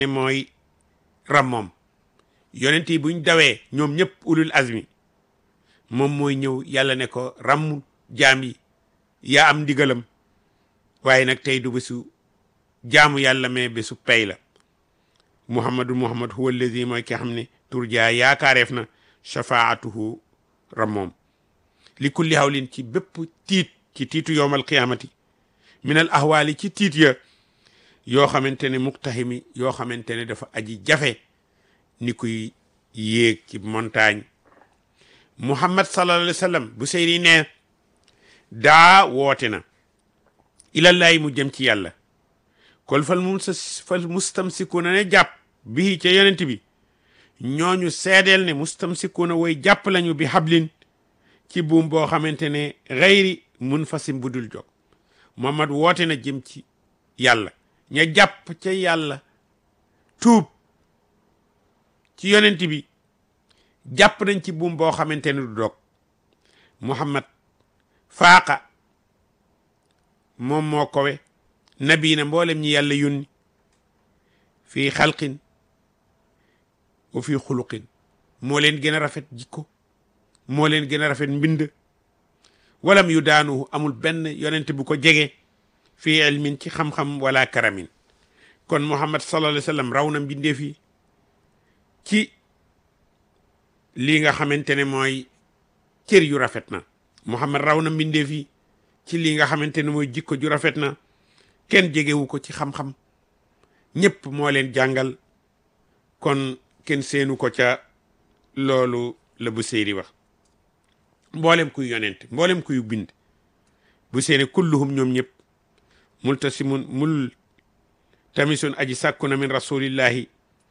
mooy rammoom yonent yi buñ dawee ñoom ñëpp ulul azmi moom mooy ñëw yàlla ne ko ramm jaam yi yaa am ndigalam waaye nag tey du bésu jaamu yàlla mais bésu pay la muhammadu muhammad huwa allazi mooy ki xam ne turjaa yaakaareef na shafaatuhu rammoom li kulli hawlin ci bépp tiit ci tiitu yowmal qiyaamati minal ahwaali ci tiit ya yoo xamante ne muktahimi yoo xamante ne dafa aji jafe ni kuy yéeg ci montagne muhammad sallallahu alayhi wa sallam bu seyri ne daa woote na ilallaay mu jëm ci yàlla kol fal mu fal mustamsikuuna ne jàpp bii ca yonent bi ñooñu seedeel ne mustamsikuuna woy jàpp lañu bi hablin ci buum boo xamante ne xayri mun fasim budul jog muhammad woote na jëm ci yàlla ña jàpp ca yàlla tuub ci yonent bi jàpp nañ ci buum boo xamante ne du dog muhammad faaqa moom moo kowe nabi na mboolem ñi yàlla yónni fii xalqin wa fii xuluqin moo leen gën a rafet jikko moo leen gën a rafet mbind walam yu daanu amul benn yonent bu ko jege fii ilmin ci xam-xam wala karamin kon muhammad sallallahu alayhi wa sallam raw na mbindeef yi ci lii nga xamante ne mooy cër yu rafet na muhammad raw na mbindeef yi ci lii nga xamante ne mooy jikko ju rafet na kenn jegewu ko ci xam-xam ñëpp moo leen jàngal kon kenn seenu ko ca loolu la bu séeri wax mboolem kuy yonent mboolem kuy bind bu seeni kulluhum ñoom ñëpp multasimun mul tamisun aji sàkku na min rasulillahi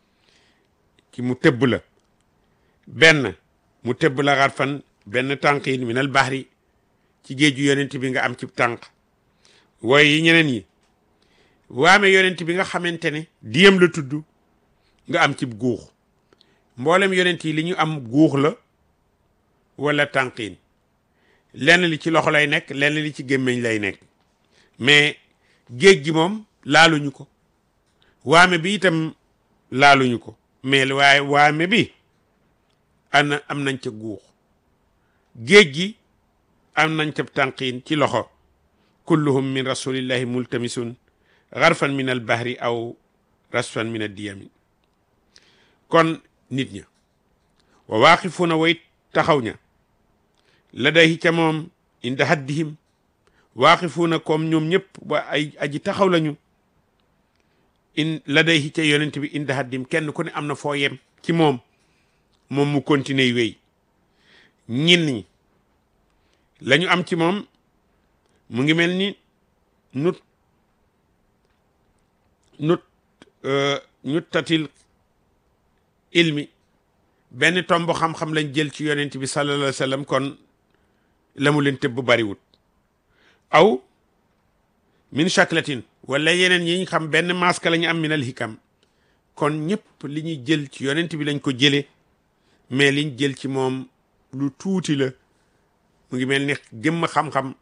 ci mu tëbb la benn mu tëbb la xar fan benn tànqin min al bahri ci géeju yonent bi nga am ci tànk wooye yi ñeneen yi waame yonent bi nga xamante ne diyam la tudd nga am ci guux mboolem yonent yi li ñu am guux la wala tànqin lenn li ci loxo lay nekk lenn li ci gémmiñ lay nekk mais géej gi moom laaluñu ko waame bi itam laaluñu ko mais waaye waame bi ana am nañ ca guux géej gi am nañ ca tànqin ci loxo kulluhum min rasulillahi multamisun garfan min al bahri aw rasfan min ad diyami kon nit ña wa waaqifuna way taxaw ña la day ca moom inda haddihim waaqifuuna comme ñoom ñëpp ba ay aji taxaw lañu in la day ca yonent bi inda haddim kenn ku ne am na foo yem ci moom moom mu continuer wéy ñin ñi la ñu am ci moom mu ngi mel ni nut nut ñut tatil ilmi benn tomb xam-xam lañ jël ci yonent bi sallallahu alayhi wa sallam kon la mu leen tëbb bariwut aw min shaklatin wala yeneen yi ñu xam benn masque la ñu am minal hikam kon ñëpp li ñuy jël ci yonent bi lañ ko jëlee mais liñ jël ci moom lu tuuti la mu ngi mel ni jëmm xam-xam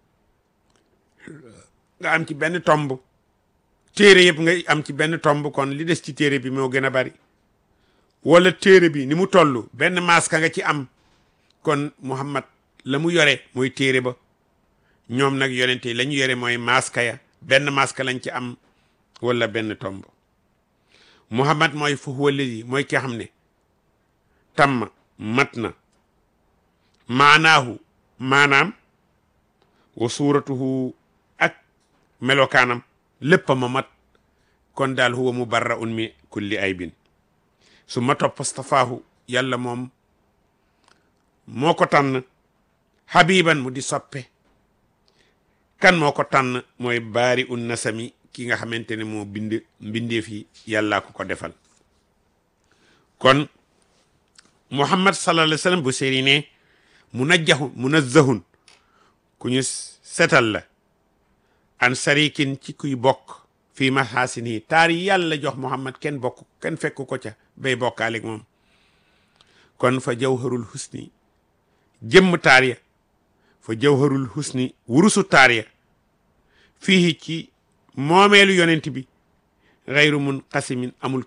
nga am ci benn tomb téere yëpp nga am ci benn tomb kon li des ci téere bi moo gën a bari wala téere bi ni mu toll benn masque nga ci am kon Muhammad la mu yore mooy téere ba ñoom nag yonente yi la ñu yore mooy masque ya benn masque lañ ci am wala benn tomb Muhammad mooy fa huwa alladi mooy ki xam ne tamma mat na maanaahu maanaam wa suuratuhu ak melokaanam lépp ma mat kon daal huwa mubarraun mi kulli aybin su ma topp stafaahu yàlla moom moo ko tànn habiban mu di soppe kan moo ko tànn mooy baari un nasami ki nga xamante ne moo bind mbindeef yi yàllaa ko ko defal kon muhammad sallallahu alayhi wa sallam bu séri ne munajjahun munazzahun ku ñu setal la an sarikin ci kuy bokk fii mahasini taar yi yàlla jox muhammad kenn bokk kenn fekk ko ca bay bokkaaleeg moom kon fa jawharul husni jëmm taar ya fa jawharul husni wurusu taar ya fii ci moomeelu yonent bi xayru mun xasimin amul